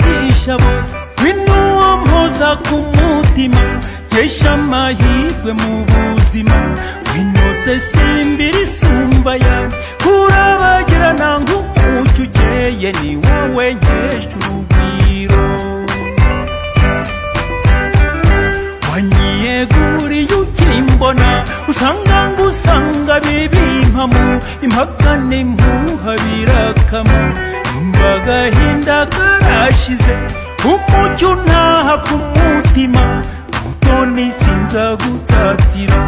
shaboza w'inuwa mpoza ku mutima nkesha amahirwe mu buzima winose simbira isumba yanjye kurabagirana nk'umucyo ukeye ni wowe nkesha urugwiro wanyiyeguriye ukimbona usanga ngo usanga bibimpamo impaka n'impuha birakama numva agahinda karashize umucyo ntaha ku mutima mutoni sinza gutatira